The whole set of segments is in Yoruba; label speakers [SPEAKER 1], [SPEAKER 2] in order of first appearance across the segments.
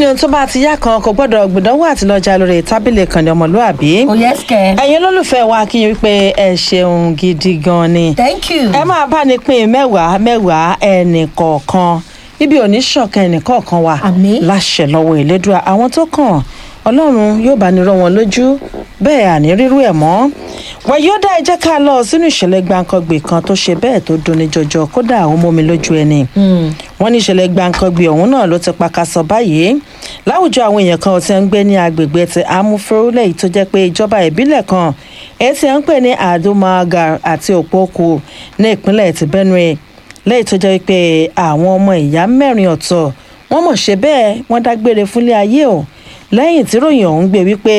[SPEAKER 1] ni ohun tó bá ti yá kan kò gbọ́dọ̀ gbìdánwò àti lọ́jà lórí tábìlì kan ní ọmọlúàbí.
[SPEAKER 2] ó yẹ sikẹ.
[SPEAKER 1] ẹ̀yin olólùfẹ́ wa kí n wípé ẹ ṣeun gidi gan ni.
[SPEAKER 2] thank you.
[SPEAKER 1] ẹ máa bá ní pín mẹ́wàá mẹ́wàá ẹnì kọ̀ọ̀kan ibi òní ṣọ̀kan ẹnì kọ̀ọ̀kan wa
[SPEAKER 2] Àmín.
[SPEAKER 1] láṣẹ lọ́wọ́ ìlédùá àwọn tó kàn ọlọ́run yóò bá ní rọ wọn lójú bẹ́ẹ̀ àní rírú ẹ̀ mọ́ wàyíọ́dá ẹ jẹ́ ká lọ sínú ìṣẹ̀lẹ̀ gbàǹkangbè kan tó ṣe bẹ́ẹ̀ tó dunni jọjọ kódà ó mú mi lójú ẹni wọ́n ní ìṣẹ̀lẹ̀ gbàǹkangbè ọ̀hún náà ló ti pakasọ báyìí láwùjọ àwọn èèyàn kan tí ń gbé ní agbègbè ti amúfẹ́rú lẹ́yìn tó jẹ́ pé ìjọba ìbílẹ̀ kan èyí tí ń pè ní adomaga àti òpókù ní ìpínlẹ̀ ti benue lẹ́yìn tó jẹ́ pé àwọn ọmọ ìyá mẹ́rin ọ̀tọ̀ wọ́n mọ̀ ṣe bẹ́ẹ̀ wọ́n dágbére fúnlé ayé o lẹ́yìn tí ròyìn ọ̀hún gbé wípé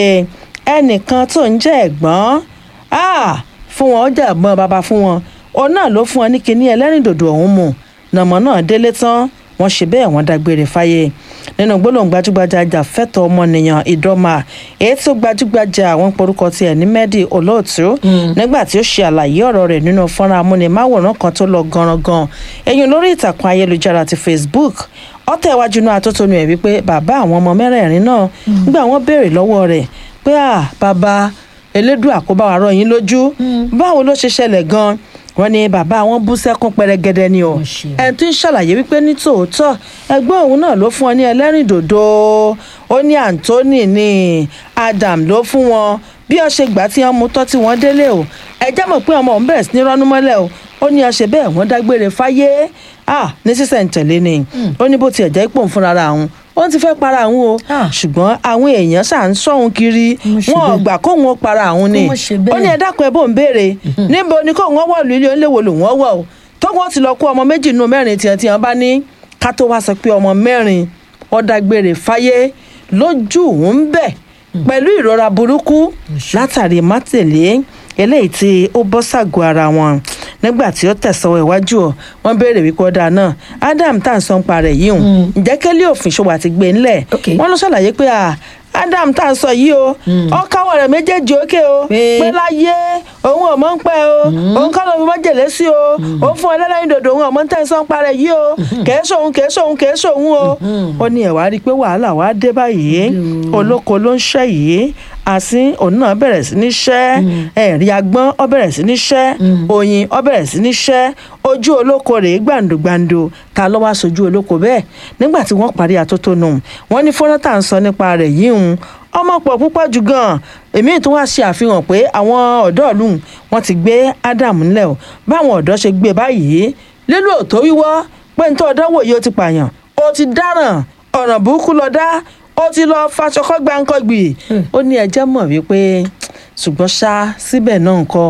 [SPEAKER 1] ẹnìkan tó ń jẹ́ ẹ̀gbọ́n ah, fún wọn ó jẹ́ ẹ̀gbọ́n bàbá fún wọn òun náà ló fún wọn ní kinní ẹlẹ́rìndòdò ọ̀hún mu nàmọ́ náà délé tán wọ́n ṣe bẹ́ẹ̀ wọ́n dágbére fáyé nínú gbólóhùn gbajúgbajà ajàfẹ́tọ̀ ọmọnìyàn ìdọ́mà èyí tó gbajúgbajà àwọn porúkọ tiẹ̀ ní mẹ́dì olóòtú nígbà tí ó ṣe àlàyé ọ̀rọ̀ rẹ̀ nínú fọ́nrán amúnimáwòrán kan tó lọ ganran ẹ̀yìn lórí ìtàkùn ayélujára ti facebook ọ̀tẹ̀ iwájú náà atótónu ẹ̀ wípé bàbá àwọn ọmọ mẹ́rẹ̀ẹ̀rin náà nígbà wọ́n béèrè lọ́wọ́ rẹ̀ pé à bàbá elédùà kó bá wa rọ yín lójú báwo ló ṣe ṣẹlẹ̀ gan wọ́n ní bàbá wọn bú sẹ́kún pẹrẹgẹdẹ ni o
[SPEAKER 2] Ó ṣe.
[SPEAKER 1] ẹni tó ń ṣàlàyé wípé ní tòótọ́ ẹgbẹ́ òun náà ló fún ọ ní ẹlẹ́rìndòdò ó ní anthony ní adam ló fún wọn bí ọ ṣe gbà tí wọn mú tọ́ tí wọ́n délé o ẹ jẹ́ mọ̀ pé ọmọ òun bẹ̀rẹ̀ sí ní rọ́nú mọ́lẹ̀ o ó ní ọṣẹ bẹ́ẹ̀ wọ́n dágbére fáyé ah ní sísẹ̀ǹtẹ̀lé ni ó ní bó tiẹ̀ jẹ́ pò ń fúnra òun ó ti fẹ́ para òun o
[SPEAKER 2] Ah.
[SPEAKER 1] ṣùgbọ́n àwọn èèyàn ṣà ń sọ̀hún kiri
[SPEAKER 2] Mo ṣe
[SPEAKER 1] wọn ò
[SPEAKER 2] bẹ́ẹ̀.
[SPEAKER 1] gbà kóun ó para òun ni
[SPEAKER 2] Mo ṣe bẹ́ẹ̀.
[SPEAKER 1] ó ní ẹ dákun ẹ bó ń béèrè níbo ni kóun wọ́n wọ̀lú ilé oníléwò lòun ọ̀wọ̀ o tóun ti lọ kó ọmọ méjì nínú mẹ́rin tiẹ̀ tiẹ̀ bá ní ká tó wá sọ pé ọmọ mẹ́rin ọ̀dàgbére fáyé lójú òun ń bẹ̀ pẹ̀lú ìrora burúkú látàrí mátèlé eléyìí tí ó bọ́ sàgọ́ ara wọn nígbà tí ó tẹ̀sánwó iwájú ọ wọ́n béèrè wípé ọ̀dà náà adam tá à ń sọ ń pa rẹ̀ yìí hùn ǹjẹ́ kẹ́lẹ́ òfin ṣòwò àti gbé ńlẹ̀
[SPEAKER 2] Ok.
[SPEAKER 1] wọ́n ló ṣàlàyé pé à adam tá à ń sọ yìí o ọkàwọ̀ rẹ̀ méjèèjì òkè o
[SPEAKER 2] Pé-
[SPEAKER 1] pé láyé òun ò mọ̀ ń pẹ́ o òun kọ́ ló fi májèlé sí o òun fún ẹlẹ́rìn dòdò òun ọmọ tẹ́ ẹ sọ ń parẹ́ yìí o kèé sóhun kèé sóhun kèé sóhun o ó ní ẹ̀wá rí i pé wàhálà wàá dé báyìí olóko ló ń ṣẹ́ yìí àsín òun náà bẹ̀rẹ̀ sí ní ṣẹ́ ẹ̀rí agbọ́n ọ bẹ̀rẹ̀ sí ní ṣẹ́ oyin ọ bẹ̀rẹ̀ sí ní ṣẹ́ ojú olóko rèé gbàǹdùgbàǹdù ta ló wá sojú olóko bẹ́ẹ̀ nígbà tí wọ́n parí atótónu wọ́n ní fọ́nrán tá à ń sọ nípa rẹ̀ yìí ń ọmọ pọ̀ púpọ̀ jù gan-an èmi tún wá ṣe àfihàn pé àwọn ọ̀dọ́ ìlú wọn ti gbé Adam ńlẹ̀ o báwọn ọ̀dọ́ ṣe gbé báyìí lílo òtó wíwọ́ pé nítorí ọ̀dọ́ wòye ó ti pààyàn ó ti dáràn ọ̀ràn burúkú lọ dá ó ti lọ faṣọkọ́ gbáǹkọ́gbì ó ní ẹjẹ́ mọ̀ wípé ṣùgbọ́n ṣá síbẹ̀ náà ńkọ́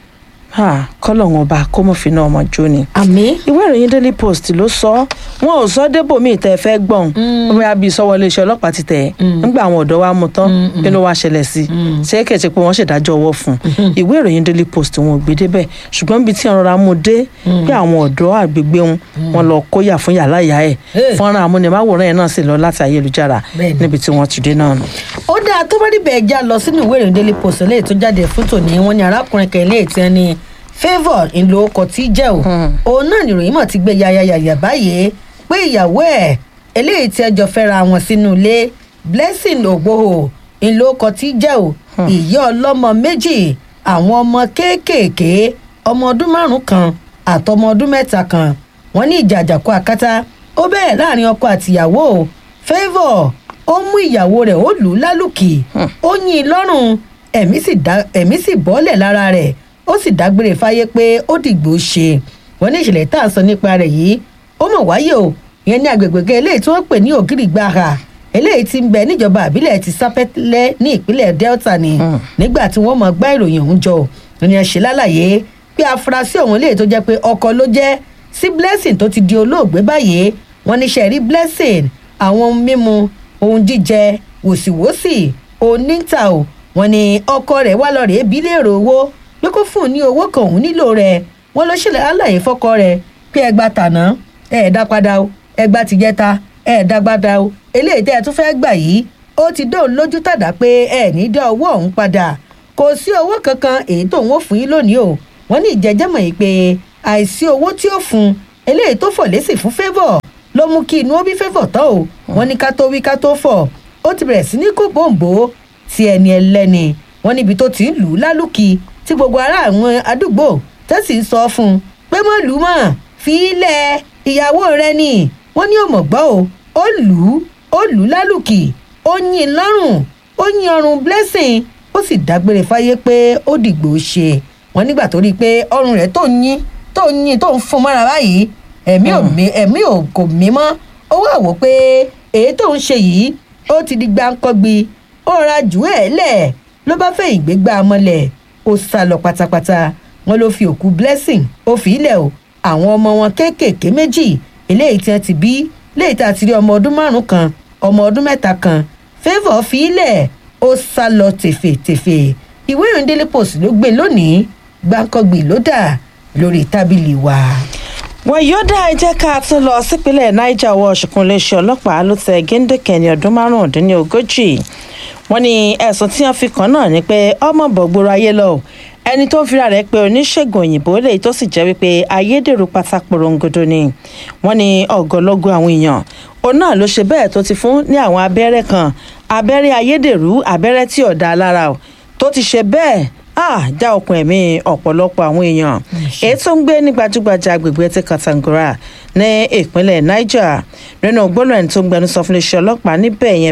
[SPEAKER 1] kọ́lọ́hún ọba kó mọ̀ fi náà ọmọ jó ni
[SPEAKER 2] àmì.
[SPEAKER 1] ìwé ìròyìn daily post ló sọ wọn ò sọ débòmíì tẹ fẹ́ gbọ́n omi àbí sọ́wọ́ iléeṣẹ́ ọlọ́pàá ti tẹ̀ nígbà àwọn ọ̀dọ́ wa mú tán kí ló wá ṣẹlẹ̀ sí i ṣé kẹ̀sì pé wọ́n ṣèdájọ́ ọwọ́ fún un ìwé ìròyìn daily post wọn ò gbé débẹ̀ ṣùgbọ́n ibi tí wọ́n rọra mú dé pé àwọn ọ̀dọ́ àgbègbè wọn wọn lọ kóyà fún yàrá ìyá ẹ̀
[SPEAKER 2] Hey.
[SPEAKER 1] fọ́nrán amúnimáwòrán yẹn náà sì lọ láti ayélujára
[SPEAKER 2] Bẹ́ẹ̀ni.
[SPEAKER 1] níbi tí wọ́n ti dé náà nù.
[SPEAKER 2] ó dáa tó bá níbẹ̀ já lọ sínú ìwé ìròyìn daily post eléyìí tó jáde fún tòní wọn ni arákùnrin kan eléyìí tí wọn ní favour ńlò ọkọ̀ tí jẹ́ o òun náà nìròyìn mọ̀ ti gbé yayayaya báyìí pé ìyàwó ẹ̀ eléyìí tí ẹjọ́ fẹ́ra wọn sínú ilé blessing ògbóhò ńlò ọkọ̀ tí jẹ́ o ìyá ọlọ́mọ méjì àwọn ọmọ kéékèèké ọmọ ọdún márùn kan àtọmọ ọdún mẹ́ta kan wọ́n ní ìjà àjàkú akátá ó bẹ̀rẹ̀ láàrin ọkọ àtìyàwó o favour ó mú ìyàwó rẹ̀ ó lù ú lálùkì ó yín in lọ́rùn ẹ̀mí sì dá- ẹ̀mí sì bọ́lẹ̀ lára rẹ̀ ó sì dágbére fáyé pé ó dìgbò ṣe wọ́n ní ìṣẹ̀lẹ̀ tá à ń sọ nípa rẹ̀ yìí ó mọ̀ wáyé o ìyẹn ní agbègbè kan eléyìí tí wọ́n pè ní ògìrìgbàhà eléyìí tí ń bẹ níjọba àbílẹ̀ ti sápẹ́lẹ́ ní ìpínlẹ̀ delta ni nígbà tí wọ́n mọ̀ gbá ìròyìn ọ̀hún jọ ní ẹ ṣe lálàyé pé afurasí ọ̀hún eléyìí tó jẹ́ pé ọkọ ló jẹ́ sí blessing tó ti di olóògbé báyìí wọ́n ní sẹ́rí blessing àwọn ohun mímu ohun jíjẹ wòsíwòsì oníta o wọ́n ní ọkọ rẹ̀ wá lọ rèé bí léèrè owó pé kó fún un ní owó kan òun nílò rẹ̀ wọ́n ló ṣẹlẹ̀ aláyè fọ́kọ rẹ̀ pé ẹgbà tàná ẹ dá padà o ẹgbà tìjẹta ẹ dá padà o eléyìí tẹ́ ẹ tún fẹ́ẹ́ gbà yìí ó ti dóun lójú tàdá pé ẹ ní dá owó ọ̀hún padà kò sí owó kankan èyí tóun ó fún yín lónìí o wọ́n ní ìjẹ́jẹ́mọ̀ yìí pé àìsí owó tí ó fún un eléyìí tó fọ̀ lésì fún favour ló mú kí inú ó bí fẹ́fọ̀ tán o wọ́n ní ká tó wí ká tó fọ̀ ó ti bẹ̀rẹ̀ sí ní kó bòǹbò ti ẹni ẹlẹ́ni wọ́n níbi tó ti ń lù ú lálùkì tí gbogbo ará àwọn àdúgbò tẹ́sí ń sọ fún un pé mọ́ lù ú mọ́ fi í lẹ̀ ìyàwó rẹ ni wọ́n ní òmò gbọ́ o ó lù ú ó lù ú lálùkì ó yín in lọ́rùn ó yín ọrùn blessing ó sì dágbére fáyé pé ó dìgbò ṣe wọ́n nígbà tó rí i pé ọrùn rẹ̀ tó ń yín tó ń yín tó ń fún mọ́ra báyìí ẹ̀mí ò mí ẹ̀mí ò kò mí mọ́ ó wà wò pé èyí tó ń ṣe yìí ó ti di gbáǹkọ́gbi ó ra jù ẹ́ lẹ̀ ló bá fẹ́ ìgbégbá mọ́lẹ̀ ó sá lọ pátápátá wọn ló fi òkú blessing ó fi ilẹ̀ o àwọn ọmọ wọn kéékèèké méjì eléyìí tí wọn ti bí léyìí tá a ti rí ọmọ ọdún márùn kan ọmọ ọdún mẹ́ta kan favour fi ilẹ̀ ó sá lọ tèfètèfè ìwé ìròyìn daily post ló gbé lónìí gbáǹkọ́gbì ló dà lórí tábìlì wa.
[SPEAKER 1] wọn yóò dá ẹ jẹ́ ká tún lọ sípínlẹ̀ niger wọ ṣùkún iléeṣẹ́ ọlọ́pàá ló tẹ géńdékè ní ọdún márùndínlógójì wọn ní ẹ̀sùn tí wọ́n fi kàn náà ni pé ọmọ bọ̀gbòrò ayé lọ ẹni tó ń fira rẹ̀ pé oníṣègùn òyìnbó lèyí tó sì jẹ́ wípé ayédèrú pátá porongodo ni wọ́n ní ọ̀gọ́lọ́gọ́ àwọn èèyàn òun náà ló ṣe bẹ́ẹ̀ tó ti fún ní àwọn abẹ́rẹ́ kan abẹ́rẹ́ ayédèrú abẹ́rẹ́ tí ò dáa lára o tó ti ṣe bẹ́ẹ̀ ah já okùn ẹ̀mí ọ̀pọ̀lọpọ̀ àwọn èèyàn èyí tó ń gbé ní gbajúgbajà agbègbè ti katangura ní ìpínlẹ̀ niger nínú gbólóhùn ẹni tó ń gbẹnusọ fún iléeṣẹ́ ọlọ́pàá níbẹ̀ yẹn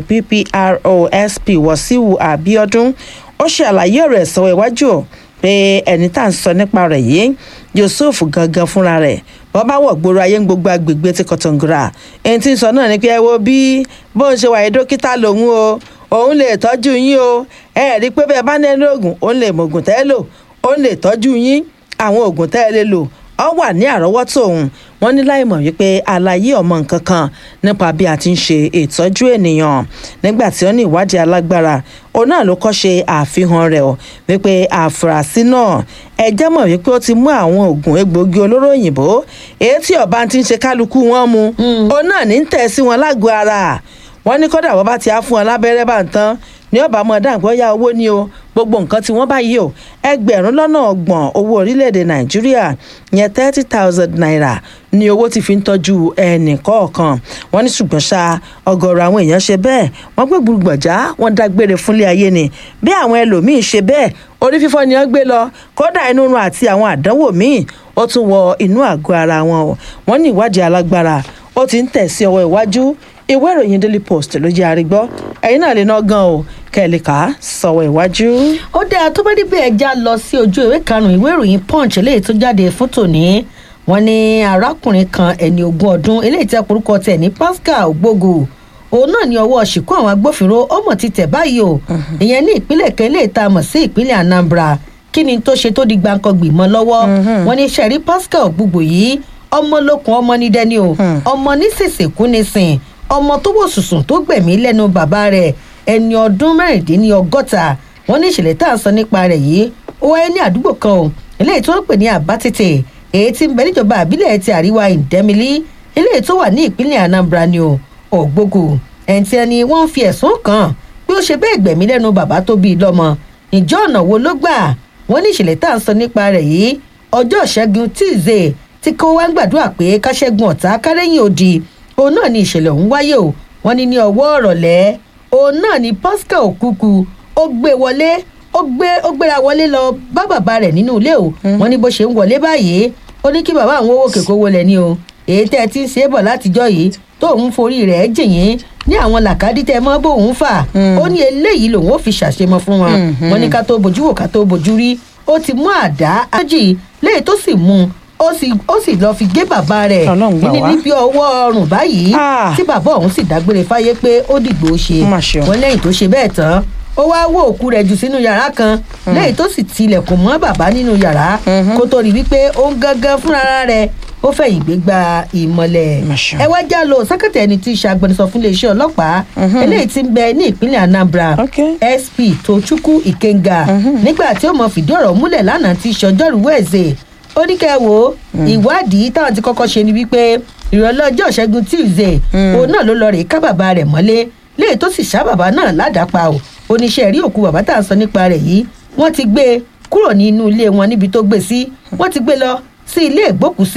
[SPEAKER 1] pprosp wọ́síwù abiodun ó ṣe àlàyé ọ̀rọ̀ ẹ̀sọ́ iwájú o pé ẹni tá à ń sọ nípa rẹ̀ yìí yusuf gangan fúnra rẹ̀ wọ́n bá wọ̀ gbòòrò ayé ń gbogbo agbègbè ti kọ̀tọ̀ngùrà ẹni tí ń sọ náà ni pé ẹ wo bí bó ń ṣe wáyé dókítà lòun o òun lè tọ́jú yín o ẹ rí i pé bẹ́ẹ̀ bá ní ẹni oògùn òun lè mọ oògùn tẹ́ ẹ lò òun lè tọ́jú yín àwọn oògùn tẹ́ ẹ lè lò ọ wà ní àrọ́wọ́tò òun wọ́n ní láì mọ̀ wípé àlàyé ọmọ nǹkan kan nípa bí a ti ń ṣe ìtọ́jú ènìyàn nígbà tí wọ́n ní ìwádìí alágbára òun náà ló kọ́ ṣe àfihàn rẹ̀ ọ́ wípé àfúrásì náà ẹjẹ́ mọ̀ wípé ó ti mú àwọn oògùn egbòogi olóró òyìnbó èyí tí ọba ti ń ṣe kálukú wọn mu òun náà ní tẹ̀ sí wọn lágọ̀ọ́ ara wọ́n ní kọ́dà wọ́n bá ti á fún wọn lábẹ́rẹ́ bá ń tán ní ọba ọmọ dáǹgbọ́ ya owó ní o gbogbo nǹkan tí wọ́n bá yí o ẹgbẹ̀rún lọ́nà ọgbọ̀n owó orílẹ̀-èdè nàìjíríà yẹn thirty thousand naira ni owó ti fi ń tọ́jú ẹnì kọ̀ọ̀kan wọ́n ní ṣùgbọ́n ṣá ọgọ́rọ̀ àwọn èèyàn ṣe bẹ́ẹ̀ wọ́n gbé gbùgbọ̀já wọ́n dágbére fúnlé ayé ni bí àwọn ẹlòmíín ṣe bẹ́ẹ̀ orí fífọ́ ni wọ́n gbé lọ kódà inú run àti àwọn àdánwò míì ó tún wọ inú àgọ́ ara wọn o wọ́n ní ìwádìí alágbára ó ti ń tẹ̀ sí ọwọ́ iwájú ìwé ìròyìn daily post ló jẹ́ àrígbọ́ ẹ̀yin náà lè ná gan o kẹ́lẹ́ka sọ̀wọ́ iwájú.
[SPEAKER 2] ó dáa tó bá dé bí ẹja lọ sí ojú ìwé karùnún ìwé ìròyìn punch eléyìí tó jáde fún tòní wọn ní arákùnrin kan ẹni ogún ọdún eléyìí tẹ porúkọ tẹ ní pascal ògbógo òun náà ní ọwọ́ ṣìkú àwọn agbófinró ọmọ ti tẹ̀ báyìí o ìyẹn ní ìpínlẹ̀ kan eléyìí tá a mọ̀ sí ìpínlẹ̀ anambra kí ni tó ṣe tó di gbàǹkangbì mọ́ lọ́wọ́ wọn ní sẹ́rí pascal ògbógo yìí ọmọ lókun ọmọ ní dẹni o ọmọ ní sèṣèkú ní sìn ọmọ tó wò sùsùn tó gbẹ̀mí lẹ́nu bàbá rẹ̀ ẹni ọdún mẹ́rìndínlọ́gọ́ta wọ́n ní ìṣẹ̀lẹ̀ tá à ń sọ nípa rẹ̀ yìí ó wáyé ní àdúgbò kan o eléyìí tó ń pè ní àbátètè èyí tí ń bẹ níjọba àbílẹ̀ ti àríwá ìdẹ́milí eléyìí tó wà ní ìpínlẹ̀ anambra ni o ògbógo ẹ̀ǹtí ẹni wọ́n ń fi ẹ̀sùn kàn pé ó ṣe bẹ́ẹ̀ gbẹ̀mí lẹ́nu bàbá tó bí i lọ́mọ ìjọ ọ̀nà wo ló gbà wọ́n ní ìṣẹ̀lẹ̀ tá à ń sọ nípa rẹ̀ yìí ọjọ́ ìṣẹ́gun tíìzé tí kò wá ń gbàdúrà pé káṣẹ́gun ọ̀tá kárẹ́yìn òdì òun náà ni ìṣẹ̀lẹ̀ ọ̀hún wáyé o wọ́n ní ní ọwọ́ ọ̀rọ̀lẹ́ òun náà ni pascal òkúkú ó gbé wọlé ó gbé ó gbéra wọlé lọ bá bàbá rẹ̀ nínú ilé o wọ́n ní bó ṣe ń wọlé báyìí ó ní kí bàbá àwọn owó kèkó wọlé ni o èyí tẹ́ ẹ ti ń ṣe é bọ̀ látijọ́ yìí tóun forí rẹ̀ jìyìn ní àwọn làkàdí tẹ mọ́ bóun fà ó ní eléyìí lòun ó fi ṣàṣemọ fún wọn wọ́n ní ká tó bójú wò ká tó bójú rí ó ti mú àdá ájì léyìí tó sì mú un ó sì ó sì lọ fi gé bàbá rẹ̀
[SPEAKER 1] Ọlọ́run gbà
[SPEAKER 2] ní
[SPEAKER 1] wá.
[SPEAKER 2] níbi ọwọ́ ọrùn báyìí
[SPEAKER 1] Ah.
[SPEAKER 2] tí bàbá ọ̀hún sì dágbére fáyé pé ó dìgbò ṣe
[SPEAKER 1] Má ṣe o.
[SPEAKER 2] wọn lẹ́yìn tó ṣe bẹ́ẹ̀ tán ó wá wó òkú rẹ̀ jù sínú yàrá kan lẹ́yìn tó sì tilẹ̀kùn mọ́ bàbá nínú yàrá kó tó rí wípé ó ń gángan fúnra rẹ̀ ó fẹ̀yìn gbé gba ìmọ̀lẹ̀
[SPEAKER 1] Má ṣe o.
[SPEAKER 2] ẹ wá já lọ sẹ́kẹ̀tì ẹni tí í ṣe agbẹnusọ fún iléeṣẹ́ ọlọ́pàá eléyìí tí ń bẹ ní ìpínlẹ̀ anambra
[SPEAKER 1] Okay.
[SPEAKER 2] sp tochukwu ikenga nígbà tí ó mọ fìdí ọ̀rọ̀ múlẹ̀ lánàá tí í ṣọjọ́rú wẹ̀ẹ́sẹ̀ ó ní kẹ́ ẹ wo ìwádìí táwọn ti kọ́kọ́ ṣe ni wípé ìrọ̀lẹ́ ọjọ́ ìṣẹ́gun tuesday òun náà ló lọ rèé ká bàbá rẹ̀ mọ́lé léyìí tó sì ṣá bàbá náà ládàápa o oníṣẹ́ rí òkú bàbá tá à ń sọ nípa rẹ̀ yìí wọ́n ti gbé e kúrò ní inú ilé wọn níbi tó gbé sí wọ́n ti gbé lọ sí ilé ìgbókùsí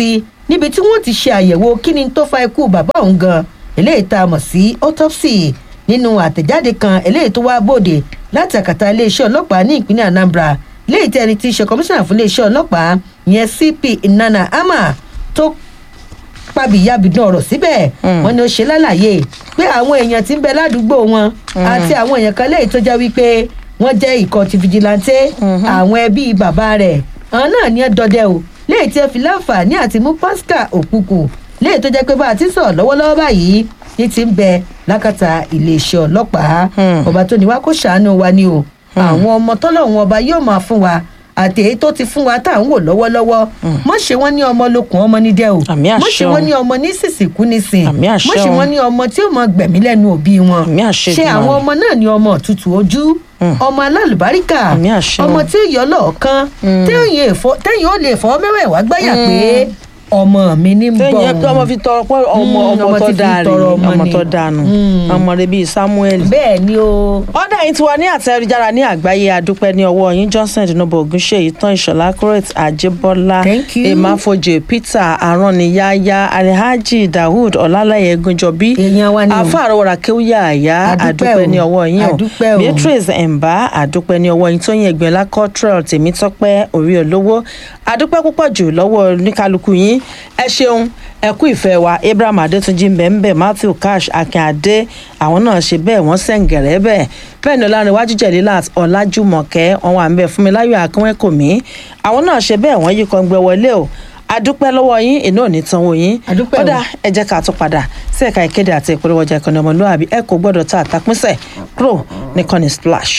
[SPEAKER 2] níbi tí wọ́n ti ṣe àyẹ̀wò kíni tó fa ikú bàbá òun gan eléyìí tá a mọ̀ sí autopsy nínú àtẹ̀jáde kan eléyìí tó wá bòde láti àkàtà iléeṣẹ́ ọlọ́pàá ní ìpínlẹ̀ anambra léyìí tí ẹni tí í ṣe kọmíṣánná fún iléeṣẹ́ ọlọ́pàá yẹn cp nana ama tó pàbíyàbídùn ọ̀rọ̀ síbẹ̀ wọ́n ní ó ṣe lálàyé pé àwọn èèyàn tí ń bẹ ládùúgbò wọn àti àwọn èèyàn kan léyìí tó jẹ́ wípé wọ́n jẹ́ ikọ̀ ti fìjìláńtẹ́ àwọn ẹbí bàbá rẹ̀ àwọn náà ní ẹ dọdẹ o léyìí tí ẹ fi láǹfààní àti mú pascal òkùnkùn léyìí tó jẹ́ pé bá a ti sọ̀rọ̀ lọ́wọ́lọ́wọ́ báyìí ní ti ń bẹ lákàtà iléeṣẹ́ ọlọ́pàá ọba tó ní wá kó ṣàánú wa ni o àwọn ọmọ tọ́lọ́hún ọba yóò máa fún wa àti èyí tó ti fún wa tá à ń wò lọ́wọ́lọ́wọ́ mọ̀ ṣe wọ́n ní ọmọ lókun ọmọ ní dẹ́ o
[SPEAKER 1] Àmì àṣẹ
[SPEAKER 2] mọ̀ ṣe
[SPEAKER 1] o.
[SPEAKER 2] wọ́n ní ọmọ ní sísìnkú nísìn
[SPEAKER 1] Àmì àṣẹ
[SPEAKER 2] mọ̀ ṣe
[SPEAKER 1] o.
[SPEAKER 2] wọ́n ní ọmọ tí ó mọ gbẹ̀mí lẹ́nu òbí wọn
[SPEAKER 1] Àmì àṣẹ
[SPEAKER 2] ṣe àwọn
[SPEAKER 1] Èdùmàrè.
[SPEAKER 2] ọmọ náà ní ọmọ òtútù ojú ọmọ alálùbáríkà
[SPEAKER 1] Àmì àṣẹ o.
[SPEAKER 2] ọmọ tí ó yọ lọ́ọ̀kan téèyàn ó lè fọ́ mẹ́wẹ̀ẹ́wá gbáyà pé ọmọ mi ní bọ̀
[SPEAKER 1] téèyàn tó ọmọ fi tọrọ pé ọmọ
[SPEAKER 2] Mm,
[SPEAKER 1] ọmọ
[SPEAKER 2] ọmọ
[SPEAKER 1] tó
[SPEAKER 2] ti fi
[SPEAKER 1] dáa rè
[SPEAKER 2] tọrọ ọmọ
[SPEAKER 1] ọmọ
[SPEAKER 2] ni.
[SPEAKER 1] tó dànù
[SPEAKER 2] Mm.
[SPEAKER 1] ọmọ rẹ bíi samuel.
[SPEAKER 2] bẹ́ẹ̀ ni o.
[SPEAKER 1] ọ̀dà yìí ti wà ní àtẹ̀jára ní àgbáyé adúpẹ́ ní ọwọ́ yín johnson tinubu ogunṣeyi tán ìṣọ̀lá correct ajibọlá
[SPEAKER 2] Thank you.
[SPEAKER 1] emafoje peter araniyaya alhaji daoud ọlálẹyẹ gunjọbí
[SPEAKER 2] Èèyàn wa ni o.
[SPEAKER 1] afárọwọra kéwúyà àyà
[SPEAKER 2] Adúpẹ́
[SPEAKER 1] adúpẹ́
[SPEAKER 2] o.
[SPEAKER 1] ní ọwọ́ yín o
[SPEAKER 2] Adúpẹ́ o.
[SPEAKER 1] beatrice emba adúpẹ́ ní ọwọ́ yín tóyìn ẹgbẹ̀lá cottrell tèmítọ́pẹ́ orí olówó adúpẹ́ púpọ̀ jù lọ́wọ́ oníkálukú yín ẹ ṣeun ẹ kú ìfẹ́ wa abraham adétúnjì mbẹ́mbẹ́ matthew cash akínadé àwọn náà ṣe bẹ́ẹ̀ wọ́n sẹ̀ǹgẹ̀rẹ́ bẹ́ẹ̀ bẹ́ẹ̀ ni ọlárẹ̀wájú jẹ̀lílàt ọ̀làjúmọ̀kẹ́ wọn wà ń bẹ̀ fún mi láyọ̀ akínwẹ́kọ̀mí àwọn náà ṣe bẹ́ẹ̀ wọ́n yí kan gbẹ wọlé o adúpẹ́ lọ́wọ́ yín iná ò ní tanwó yín
[SPEAKER 2] Adúpẹ́ o.
[SPEAKER 1] kódà ẹ jẹ́ ká tún padà sí ẹ̀ka ìkéde àti ìpolówó ọjà ìkànnì ọmọlúwàbí ẹ kò gbọ́dọ̀ ta àtàpínsẹ̀ kúrò ní kọ́ni splash.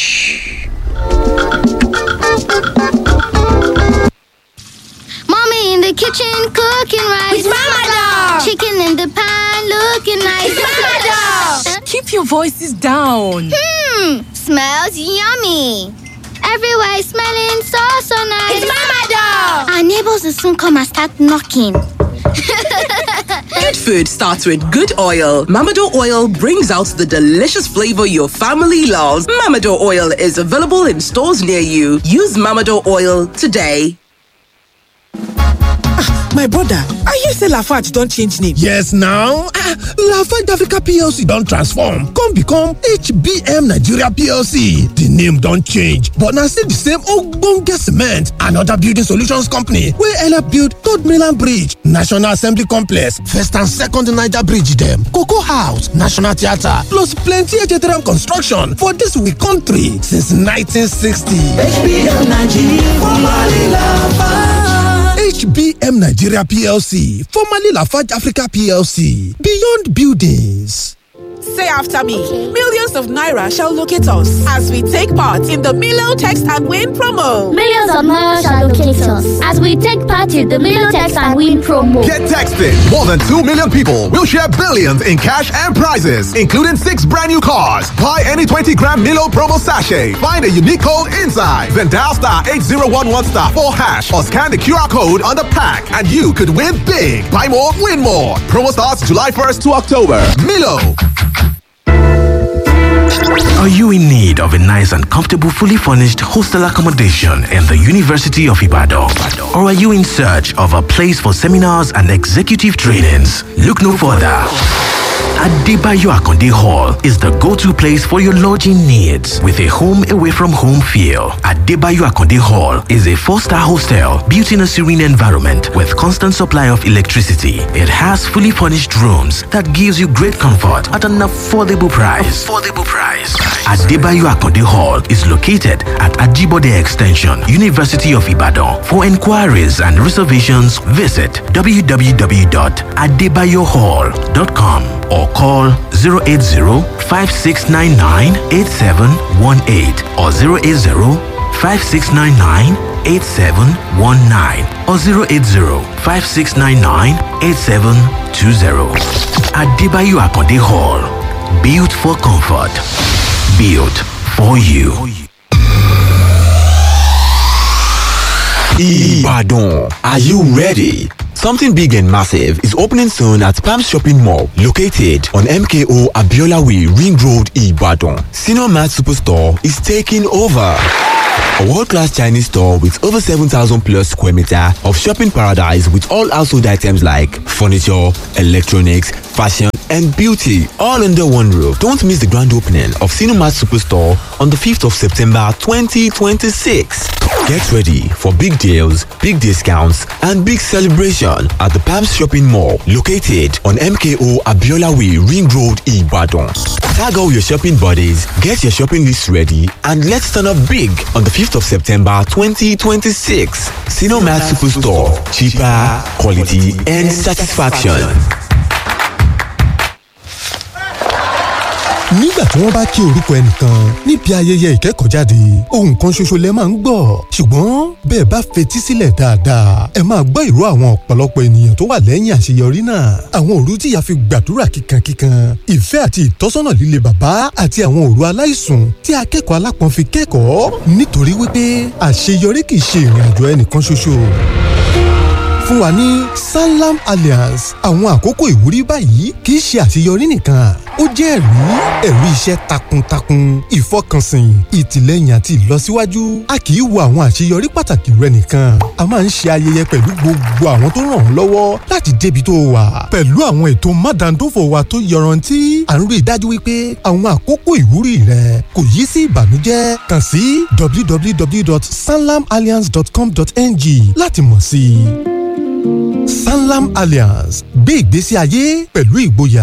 [SPEAKER 3] Mommy in the kitchen cooking rice.
[SPEAKER 4] It's Mama Dog.
[SPEAKER 3] Chicken in the pan looking nice.
[SPEAKER 4] It's Mama Dog.
[SPEAKER 5] Keep your voices down.
[SPEAKER 3] Hmm, smells yummy. Everywhere is smelling so so nice.
[SPEAKER 4] It's Mama Dog.
[SPEAKER 3] Our neighbors will soon come and start knocking.
[SPEAKER 5] Good food starts with good oil. Mamado oil brings out the delicious flavor your family loves. Mamado oil is available in stores near you. Use Mamado oil today.
[SPEAKER 6] My brother, I hear say Lafarge don change name.
[SPEAKER 7] Yes now, ah, Lafarge Africa PLC don transform come become HBM Nigeria PLC. The name don change but na still the same ogbonge cement and other building solutions company wey help build Third Mainland Bridge, National Assembly Complex, First and Second Niger Bridge dem, Cocoa House, National Theatre plus plenty HTRM construction for dis we country since 1960. HBM Nigeria PLC, formerly Lafarge Africa PLC, Beyond Buildings.
[SPEAKER 6] Say after me. Millions of naira shall locate us as we take part in the Milo Text and Win promo.
[SPEAKER 8] Millions of naira shall locate us as we take part in the Milotex and Win promo.
[SPEAKER 9] Get texted. More than 2 million people will share billions in cash and prizes, including six brand new cars. Buy any 20 gram Milo promo sachet. Find a unique code inside. Then dial star 8011 star 4 hash or scan the QR code on the pack and you could win big. Buy more, win more. Promo starts July 1st to October. Milo.
[SPEAKER 10] Are you in need of a nice and comfortable, fully furnished hostel accommodation in the University of Ibadan? Or are you in search of a place for seminars and executive trainings? Look no further. Adebayo Akonde Hall is the go-to place for your lodging needs with a home away from home feel. Adebayo Akonde Hall is a four-star hostel built in a serene environment with constant supply of electricity. It has fully furnished rooms that gives you great comfort at an affordable price. Affordable price. Adebayo Akonde Hall is located at Ajibode Extension, University of Ibadan. For inquiries and reservations, visit www.adebayohall.com or call 080-5699-8718 or 080-5699-8719 or 080-5699-8720. Adebayo Akonde Hall. Built for comfort. Built for you.
[SPEAKER 9] Ibadan. Are you ready? Something big and massive is opening soon at Palm Shopping Mall, located on MKO Abiola Way, Ring Road, Ibadan. Senior Mart Superstore is taking over.
[SPEAKER 11] A world-class Chinese store with over 7,000 plus square meter of shopping paradise with all household items like furniture, electronics, fashion, and beauty all under one roof. Don't miss the grand opening of Cinemat Superstore on the 5th of September 2026. Get ready for big deals, big discounts, and big celebration at the Palms Shopping Mall located on MKO Abiola Way Ring Road, Ibadan. Tag all your shopping buddies, get your shopping list ready, and let's turn up big on the 5th of September 2026. Cinemat Superstore. Cheaper, quality, and satisfaction.
[SPEAKER 7] nígbà tí wọ́n bá kí orúkọ ẹnìkan níbi ayẹyẹ ìkẹ́kọ̀ọ́jáde ohun kan ṣoṣo lẹ máa ń gbọ́ ṣùgbọ́n bẹ́ẹ̀ bá fetí sílẹ̀ dáadáa ẹ máa gbọ́ ìró àwọn ọ̀pọ̀lọpọ̀ ènìyàn tó wà lẹ́yìn àṣeyọrí náà àwọn òru tí ìyá fi gbàdúrà kíkankíkan ìfẹ́ àti ìtọ́sọ́nà líle bàbá àti àwọn òru aláìsùn tí akẹ́kọ̀ọ́ alápọ̀n fi kẹ́kọ̀ọ́ nítorí wípé àṣeyọrí kì í ṣe ìrìn àjò ẹnìkan ṣoṣo fún wa ní sanlam alliance àwọn àkókò ìwúrí báyìí kì í ṣe àṣeyọrí nìkan ó jẹ́ ẹ̀rí ẹ̀rí iṣẹ́ takuntakun ìfọkànsìn ìtìlẹ́yìn àti ìlọsíwájú a kì í wo àwọn àṣeyọrí pàtàkì rẹ nìkan a máa ń ṣe ayẹyẹ pẹ̀lú gbogbo àwọn tó ràn ọ́ lọ́wọ́ láti débi tó wà pẹ̀lú àwọn ètò mádàndófò wa tó yọrantí à ń rí i dájú wípé àwọn àkókò ìwúrí rẹ kò yí sí ìbànújẹ́ kàn sí www.sanlamalliance.com.ng láti mọ̀ sí i sanlam alliance gbé ìgbésí ayé pẹ̀lú ìgboyà.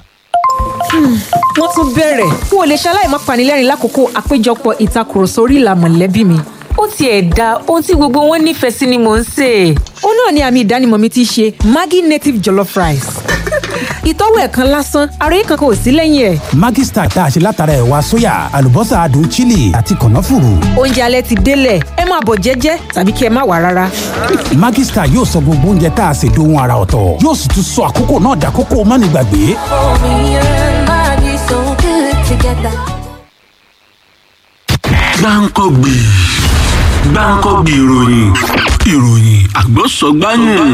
[SPEAKER 12] wọ́n tún bẹ̀rẹ̀ n ò lè ṣaláì má panilẹ́rìn lákòókò àpéjọpọ̀ ìtakùrọ̀sọ orí ìlà mọ̀lẹ́bí mi ó tiẹ̀ da ohun tí gbogbo wọn nífẹ̀ẹ́ sí ni mò ń sè é. ó náà ni àmì ìdánimọ̀ mi ti ṣe maggi native jollof rice. ìtọ́wò ẹ̀ kan lásán àròyé kankan ò sí lẹ́yìn ẹ̀.
[SPEAKER 13] Maggi Star tá a ṣe látara ẹ̀wà sóyà àlùbọ́sà adùn chili àti kànáfùrù.
[SPEAKER 12] oúnjẹ alẹ́ ti délẹ̀ ẹ máa bọ̀ jẹ́jẹ́ tàbí kí ẹ má wà rárá.
[SPEAKER 13] Maggi Star yóò sọ gbogbo oúnjẹ tá a ṣe dohun ara ọ̀tọ̀ yóò sì tún sọ àkókò náà dàkókò mánigbàgbé.
[SPEAKER 10] gbáǹkọ́gbì gbáǹkọ́gbì ìròyìn ìròyìn àgbọ̀sọ̀gbáyìn.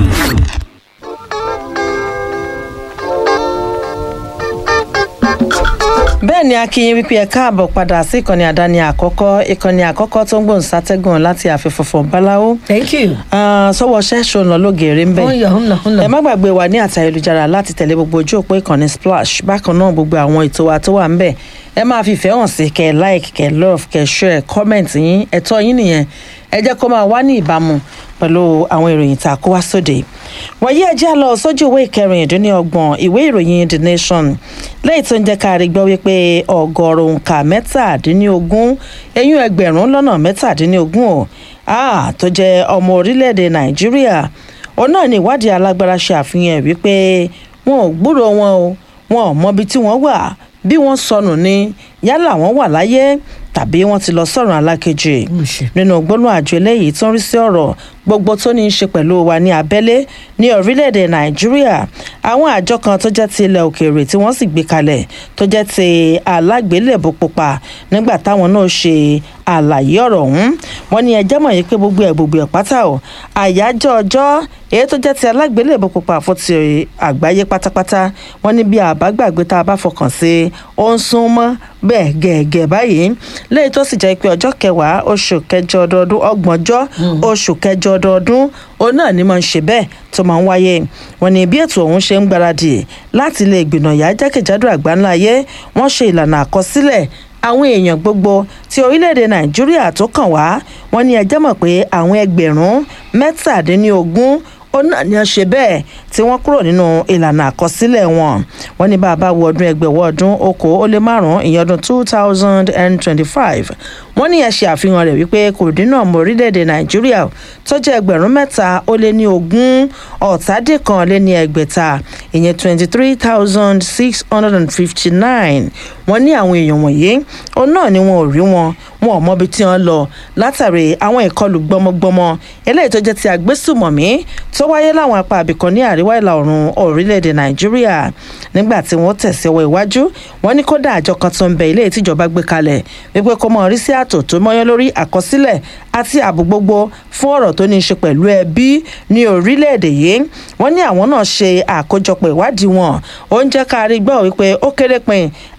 [SPEAKER 1] bẹ́ẹ̀ ni akínyìn wípé ẹ káàbọ̀ padà sí ìkànnì àdáni àkọ́kọ́ ìkànnì àkọ́kọ́ tó ń gbòǹ sátẹ́gùn láti àfẹ́fọ̀fọ̀ báláwo.
[SPEAKER 2] thank you.
[SPEAKER 1] sọ́wọ́ ṣẹ́ṣọ ọ̀nà lógeere ń bẹ̀.
[SPEAKER 2] ó ń lọ ó ń lọ ó ń lọ.
[SPEAKER 1] ẹ má gbàgbé wa ní àtà ayélujára láti tẹ̀lé gbogbo ojú òpó ìkànnì splash bákan náà gbogbo àwọn ètò wa tó wà ń bẹ̀ ẹ máa fi ìfẹ́ hàn sí kẹ́ like kẹ́ love kẹ́ share comment yín ẹ̀tọ́ yín nìyẹn ẹ jẹ́ kó máa wá ní ìbámu pẹ̀lú àwọn ìròyìn tá a kó wá sóde wọ̀nyí ẹ jẹ́ lọ sójú ìwé ìkẹrìndínlọ́gbọ̀n ìwé ìròyìn the nation lẹ́yìn tó ń jẹ́ ká rí gbọ́ wípé ọgọ́rùn òǹkà mẹ́tàdínlógún eyín ẹgbẹ̀rún lọ́nà mẹ́tàdínlógún ò tó jẹ́ ọmọ orílẹ̀-èdè nàìjíríà òun náà ní ìwádìí alágbára ṣe àfihàn wípé wọn ò gbúrò wọn o wọn ò mọbi tí wọ́n wà bí wọ́n sọnù ni yálà wọ́n wà láyé tàbí wọ́n ti lọ sọ̀rọ̀ alákejì nínú gbólóhùn àjọ eléyìí tó ń rí sí ọ̀rọ̀ gbogbo tó ní í ṣe pẹ̀lú wa ní abẹ́lé ní orílẹ̀-èdè nàìjíríà àwọn àjọ kan tó jẹ́ ti ilẹ̀ òkèèrè tí wọ́n sì gbé kalẹ̀ tó jẹ́ ti alágbélébó pupa nígbà táwọn náà ṣe àlàyé ọ̀rọ̀ ọ̀hún wọ́n ní ẹjẹ́ mọ̀ yìí pé gbogbo ẹ̀ gbogbo ẹ̀ pátá o àyájọ́ ọjọ́ èyí tó jẹ́ ti alágbélébó pupa fún ti àgbáyé pátápátá wọ́n ní bí àbágbàgbé tá a bá fọkàn sí ó ń sún mọ́ bẹ́ẹ̀ gẹ̀ẹ́gẹ́ báyìí lẹ́yìn tó sì jẹ́ pé ọjọ́ kẹwàá oṣù kẹjọ ọdọọdún ọgbọ̀njọ́ oṣù kẹjọ ọdọọdún òun náà ni mo ń ṣe bẹ́ẹ̀ tó máa ń wáyé wọn ni bí ètò ọ̀hún ṣe ń gbáradì láti lè gbìnàyà jákèjádò àgbáńlá ayé wọ́n ṣe ìlànà àkọsílẹ̀ àwọn èèyàn gbogbo ti orílẹ̀-èdè nàìjíríà tó kàn wá wọn ní ẹjẹ́ mọ̀ pé àwọn ẹgbẹ̀rún mẹ́tàdínlógún ó náà ní ọ ṣe bẹ́ẹ̀ tí wọ́n kúrò nínú ìlànà àkọsílẹ̀ wọn wọ́n ní bàbá wo ọdún ẹgbẹ̀wọ́ ọdún okò ó lé márùn-ún ìyẹn ọdún two thousand and twenty-five wọ́n ní ẹ ṣe àfihàn rẹ̀ wípé kò dínà mọ́ orílẹ̀-èdè nàìjíríà tó jẹ́ ẹgbẹ̀rún mẹ́ta ó lé ní ogún ọ̀tàdínkan lé ní ẹgbẹ̀ta ìyẹn twenty-three thousand six hundred and fifty-nine wọ́n ní àwọn èèyàn wọ̀nyí òun náà ni wọn ò rí wọn wọn ò mọbi tí wọ́n lọ látàrí àwọn ìkọlù gbọmọgbọmọ eléyìí tó jẹ́ ti àgbésùmọ̀mí tó wáyé láwọn apá àbìkan ní àríwá ìlà oòrùn orílẹ̀-èdè nàìjíríà nígbà tí wọ́n tẹ̀síwọ́ iwájú wọ́n ní kódà àjọ kan tó ń bẹ ilé ìtìjọba gbé kalẹ̀ wípé kó mọ rí sí ààtò tó mọ́yán lórí àkọsílẹ̀ àti ààbò gbogbo fún ọ̀rọ̀ tó ní í ṣe pẹ̀lú ẹbí ní orílẹ̀-èdè yìí wọ́n ní àwọn náà ṣe àkójọpọ̀ ìwádìí wọn ó ń jẹ́ ká rí gbọ́ wípé ó kéré pin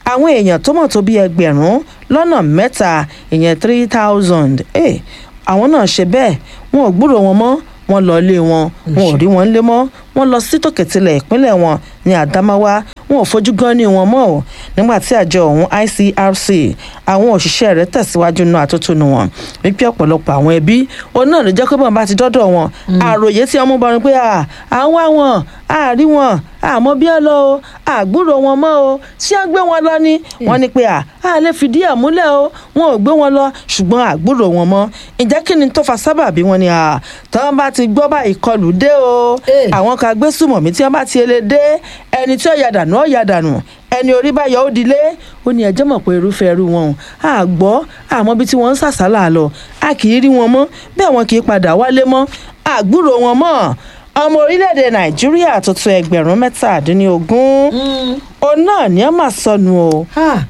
[SPEAKER 1] àwọn èèyàn tó mọ̀ tó bí ẹgbẹ̀rún lọ́nà mẹ́ta ìyẹn three thousand àwọn náà ṣe bẹ́ẹ̀ wọn ò gbúrò wọn mọ́ wọn lọ ilé wọn wọn ò rí wọn lé mọ́ wọn lọ sí tòkètìlẹ̀ ìpínlẹ̀ wọn ní àdámáwá wọn ò fojú gan ní wọn mọ́ ò nígbà tí àjọ ọ̀hún icrc àwọn òṣìṣẹ́ rẹ̀ tẹ̀síwájú náà àtótónu wọn wípé ọ̀pọ̀lọpọ̀ àwọn ẹbí òun náà ló jẹ́ pé bọ́n bá ti dọ́dọ̀ wọn àròyé tí ọmọ bọrin pé à ń wá wọn àárí wọn àmọ́ bí ẹ lọ o àgbúrò wọn mọ́ o ṣé à ń gbé wọn lọ ni wọ́n ní pé à á lè fìdí ẹ̀ múlẹ̀ o wọn ò gbé wọn lọ ṣùgbọ́n àgbúrò wọn mọ́ ǹjẹ́ kí ni tó fa sábàbí wọn ni à tọ́wọ́n bá ti gbọ́ bá ìkọlù dé o àwọn kan gbé sùmọ̀mí tí wọ́n bá ti ele dé ẹni tí ó yà dànù ó yà dànù ẹni orí bá yọ ó dilé ó ní ẹjọ́ mọ̀ pé irúfẹ́ irú wọn à gbọ́ àmọ́ bí tí wọ́n ń sàsálà lọ a kì í rí wọn mọ́ bẹ́ẹ̀ wọn kì í padà wálé mọ́ àgbúrò wọn mọ́ ọmọ orílẹ̀-èdè nàìjíríà tó tó ẹgbẹ̀rún mẹ́tàdínlógún òun náà ní ọ́ mà sọnù o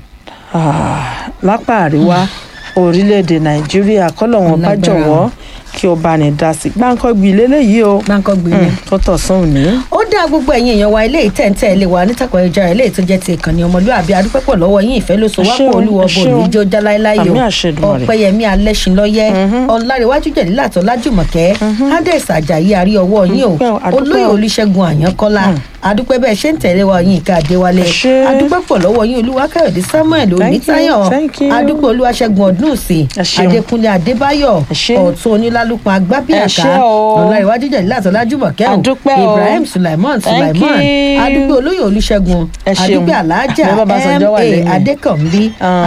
[SPEAKER 1] lápá àríwá orílẹ̀-èdè nàìjíríà kọ́lọ̀ wọn bá jọ̀wọ́ kí o bá ní dá sí gbáǹkọ́gbì lélẹ́yìí o
[SPEAKER 2] gbáǹkọ́gbì ni
[SPEAKER 1] tó tọ̀sán òní.
[SPEAKER 2] ó dá gbogbo ẹ̀yin èèyàn wa ilé ìtẹ̀ǹtẹ̀ ilé wa nítàkùn ẹja ilé tó jẹ́ ti ìkànnì ọmọlúwàbí adúpẹ́pọ̀ lọ́wọ́ yín ìfẹ́ ló so wápò olúwọ bò ní ijó jáláíláyò ọ̀pẹ̀yẹmí alẹ́sìnlọ́yẹ́ ọ̀làríwájú jẹ̀lílàtọ̀ lájùmọ̀kẹ́ hades ajayi àrí ọwọ́ yín o olóyè olùṣègùn àyànkọ́lá adúpẹ́ bẹ́ẹ̀ ṣe ń tẹ̀lé wa yín ìka àdéwálé adúpẹ́pọ̀ lọ́wọ́ yín olúwakáyọ̀dé samuel onítayọ̀ adúpẹ́ olúwaṣẹ́gun ọdúnùsì adékúnlé adébáyọ̀ ọ̀tún onílálùpọ̀ agbábíàká ọ̀làríwájú jẹ̀lílàtọ̀ lájùmọ̀kẹ́ o ibrahim sulaiman sulaiman adúpẹ́ olóyè olùṣègùn adúpẹ́ alájà ma adékànbí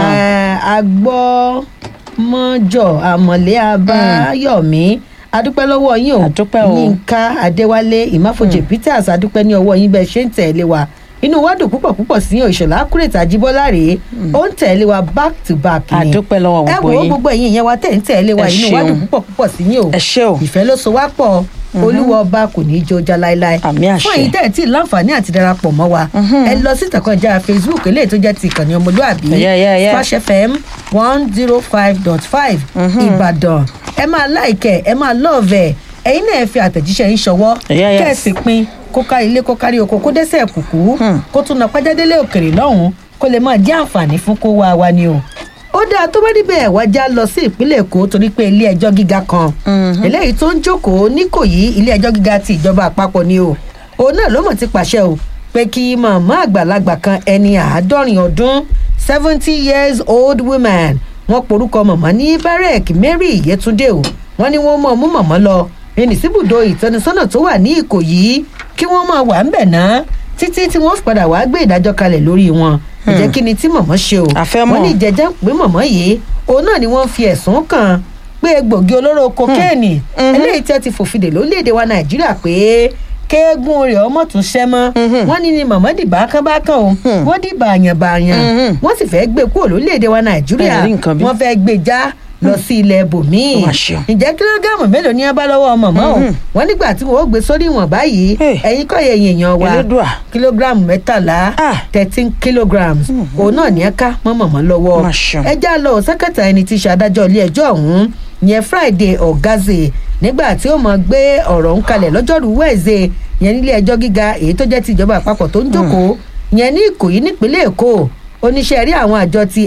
[SPEAKER 2] agbọ́mọjọ àmọ̀lé abáyọ̀mí adúpẹ́ lọ́wọ́ yín o yínká adéwálé ìmáfojì peters adúpẹ́ ní ọwọ́ yín bẹ́ẹ̀ ṣe ń tẹ̀lé wa inú wa dùn púpọ̀ púpọ̀ sí yín ìṣọ̀lá kúrètà jíbọ́lá rèé ó ń tẹ̀lé wa back to back ni
[SPEAKER 1] àdúpẹ́ lọ́wọ́ gbogbo
[SPEAKER 2] ẹ
[SPEAKER 1] yín
[SPEAKER 2] wo gbogbo ẹ̀yin ìyẹn wa tẹ̀ ń tẹ̀lé wa inú wa dùn púpọ̀ púpọ̀ sí yín o ìfẹ́ ló so wá pọ̀ olúwa ọba kò ní í jó já láéláé fún èyí tẹ́ ẹ̀ tí láǹfààní àti darapọ̀ mọ́ wa ẹ lọ sí ìtàkọ̀jà facebook eléyìí tó jẹ́ ti ìkànnì ọmọlúàbí splash fm one zero five dot five ìbàdàn ẹ máa láìkẹ ẹ máa lọ́ọ̀vẹ̀ ẹ̀yin náà fi àtẹ̀jíṣẹ́ yín ṣọwọ́ kẹ́ẹ̀sì pin kó kárí ilé kó kárí oko kó dẹ́sẹ̀ kùkú kó tún náà pàjádélé òkèrè lọ́hùn-ún kó lè máa jẹ́ àǹfààní fún kó wá wa ni o ó dáa tó bá níbẹ̀ wá já lọ sí ìpínlẹ̀ èkó torí pé ilé ẹjọ́ gíga kan eléyìí tó ń jókòó níkòyí ilé ẹjọ́ gíga ti ìjọba àpapọ̀ ni o òun náà ló mọ̀ ti pàṣẹ o pé kí màmá àgbàlagbà kan ẹni àádọ́rin ọdún seventy years old woman wọ́n porúkọ màmá ní barrack mary yetunde o wọ́n ní wọ́n mọ̀ mú màmá lọ ẹni síbùdó ìtọ́nisọ́nà tó wà ní ìkòyí kí wọ́n máa wà ń bẹ̀ náà títí tí wọ́n fi padà wá gbé ìdájọ́ kalẹ̀ lórí wọn ìjẹ́ kí ni tí mọ̀mọ́ ṣe o wọ́n ní ìjẹ́jẹ́ pé mọ̀mọ́ yìí òun náà ni wọ́n fi ẹ̀sùn kàn pé egbògi olóró kokéènì eléyìí tí wọ́n ti fòfin lórílẹ̀‐èdè wa nàìjíríà pé kéégún rẹ̀ ọmọ tún ṣẹ́ mọ́ wọ́n ní ni mọ̀mọ́ dì bákánbákán o wọ́n dì bàyànbàyàn wọ́n sì fẹ́ gbé kúrò lórílẹ̀‐èdè wa nàìjíríà wọ́n fẹ́ gbé já lọ sí ilẹ̀ bòmíì ǹjẹ́ kílógíráàmù mélòó ní abá lọ́wọ́ mọ̀mọ́ o wọ́n nígbà tí wọ́n ó gbé sórí ìwọ̀n báyìí ẹ̀yin kọ́ yẹ èèyàn wa kílógíráàmù mẹ́tàlá thirteen kilograms òun náà ní ẹ̀ka mọ́ mọ̀mọ́ lọ́wọ́ ẹ já lọ sẹ́kẹ̀tà ẹni tí ṣe adájọ́ ilé ẹjọ́ ọ̀hún yẹn friday ọ̀gázè nígbà tí ó mọ̀ gbé ọ̀rọ̀ ń kalẹ̀ lọ́jọ́rú wẹ̀ẹ́sẹ̀ yẹn nílé ẹjọ́ gíga èyí tó jẹ́ ti ìjọba àpapọ̀ tó ń jókòó yẹn ní ìkòyí nípínlẹ̀ èkó oníṣẹ́ rí àwọn àjọ ti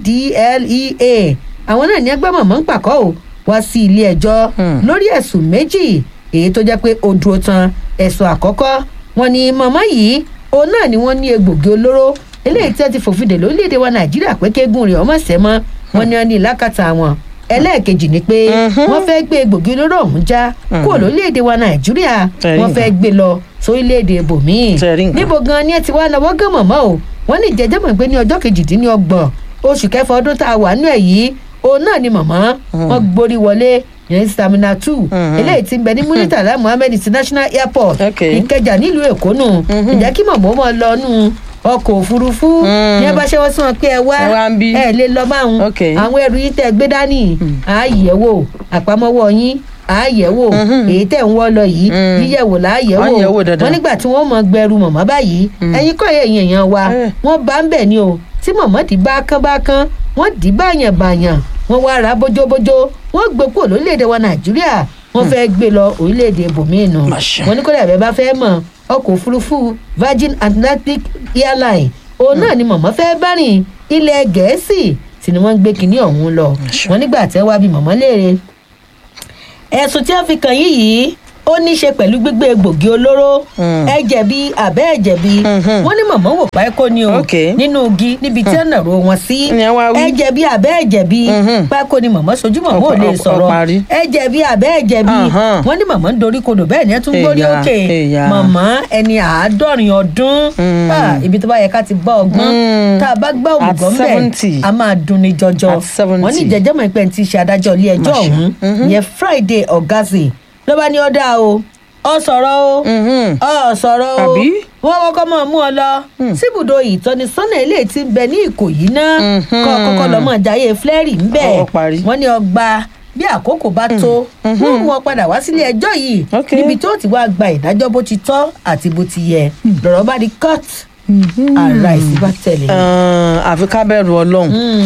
[SPEAKER 2] ndlea àwọn náà ní ẹgbẹ́ mọ̀mọ́ ń pàkọ́ ò wá sí ilé ẹjọ́ lórí ẹ̀sùn méjì èyí tó jẹ́ pé ó dúró tan ẹ̀sùn àkọ́kọ́ wọn ni mọ̀mọ́ yìí òun náà ni wọ́n ní egbògi olóró eléyìí tí wọ́n ti fòfin dè lórílẹ̀‐èdè wa nàìjíríà pé kéégún rẹ̀ ọmọ sẹ́mọ́ wọn ni wọ́n ní ìlákàtà wọn ẹlẹ́ẹ̀kejì ni pé wọ́n fẹ́ gbé egbògi olóró ọ̀hún já kúrò lórílẹ̀‐èdè wa nàìjíríà wọ́n fẹ́ gbé lọ sórílẹ̀‐èdè ibòmíì níbo gan ni ẹ ti wá náwó gán mọ̀mọ́ o wọ́n ní ìjẹ́jẹ́ mọ̀ pé ní ọjọ́ kejìdínlọ́gbọ̀n oṣù kẹfà ọdún tá a wà nú ẹ̀ yìí òun náà ni màmá wọn gborí wọlé yẹn stamina two eléyìí ti ń bẹ ní muritala muhammed international airport ìkẹjà nílùú èkó nù ìjẹ́ kí màmá wọn lọ nù ọkọ̀ òfurufú ní ẹ bá ṣe wọ́n sí wọn pé ẹ wá ẹ lè lọ báwọn àwọn ẹrù yìí tẹ gbé dání àáyẹ̀wò àpamọ́wọ́ yín àáyẹ̀wò èyí tẹ̀ ń wọ́ lọ yìí yíyẹ̀wò láàyẹ̀wò wọn nígbà tí wọ́n mọ gbẹrù mọ̀mọ́ báyìí ẹ̀yin kọ́ ẹ̀yìn èèyàn wa wọ́n bá ń bẹ̀ ni o tí mọ̀mọ́ dì bá kán bá kán wọ́n dì báyàn báyàn wọ́n wá ra bójóbójó wọ́n gbé kúrò lórílẹ̀‐èdè wa nàìjíríà wọ́n fẹ́ gbé lọ orílẹ̀‐èdè ibòmíì nù wọ́n ní kó dàbẹ́ bá fẹ́ mọ̀ ọkọ̀ òfurufú virgin atlantic airline òun náà ni mọ̀mọ́ fẹ́ bá rìn ilẹ̀ gẹ̀ẹ́sì tí ni wọ́n ń gbé kinní ọ̀hún lọ wọ́n nígbà tẹ́ wá bí mọ̀mọ́ léèrè ẹ̀sùn tí wọ́n fi kàn yín yìí ó ní í ṣe pẹ̀lú gbígbé egbògi olóró ẹ jẹ̀bi àbẹ́ ẹ̀ jẹ̀bi wọ́n ní mọ̀mọ́ wò páíkó ni o nínú igi níbi tí ọ̀nà ro wọn sí ẹ jẹ̀bi àbẹ́ ẹ̀ jẹ̀bi páíkó ni mọ̀mọ́ sojú mọ̀mọ́ ò lè
[SPEAKER 1] Ọ- ọ-
[SPEAKER 2] sọ̀rọ̀
[SPEAKER 1] ọparí.
[SPEAKER 2] ẹ jẹ̀bi àbẹ́ ẹ̀ jẹ̀bi
[SPEAKER 1] Ahán.
[SPEAKER 2] wọ́n ní mọ̀mọ́ ń dorí kodò bẹ́ẹ̀ ni ẹ tún gbórí
[SPEAKER 1] Èyà,
[SPEAKER 2] òkè
[SPEAKER 1] èyà.
[SPEAKER 2] mọ̀mọ́ ẹni àádọ́rin ọdún Ah, ibi tó bá yẹ ká ti gbọ́ ọgbọ́n tá a bá gbọ́
[SPEAKER 1] At
[SPEAKER 2] òmùgọ̀ ń
[SPEAKER 1] 70.
[SPEAKER 2] bẹ̀ a máa dunni jọjọ
[SPEAKER 1] At 70.
[SPEAKER 2] wọ́n ní jẹjẹ́ mọ̀ pé ti ṣe adájọ́ ilé ẹjọ́
[SPEAKER 1] Máṣe.
[SPEAKER 2] ọ̀hún ìyẹn friday ọ̀gázì ló bá ní ó dáa o ọ sọ̀rọ̀ o ọ sọ̀rọ̀ o
[SPEAKER 1] Àbí?
[SPEAKER 2] wọ́n kọ́kọ́ máa mú ọ lọ síbùdó ìtọ́nisọ́nà ilé tí ń bẹ ní ìkòyí náà kọ́ kọ́kọ́ lọ mọ̀ jayé flẹ́rì ń bẹ̀
[SPEAKER 1] Ó parí.
[SPEAKER 2] wọ́n ní ọgbà bí àkókò bá tó wọ́n mú ọ padà wá sílé ẹjọ́ yìí níbi tó ti wá gba ìdájọ́ bó ti tọ́ àti bó ti yẹ lọ́rọ̀ bá di court ara ìsìn bá tẹ̀lé.
[SPEAKER 1] àfi ká bẹ̀rù ọlọ́run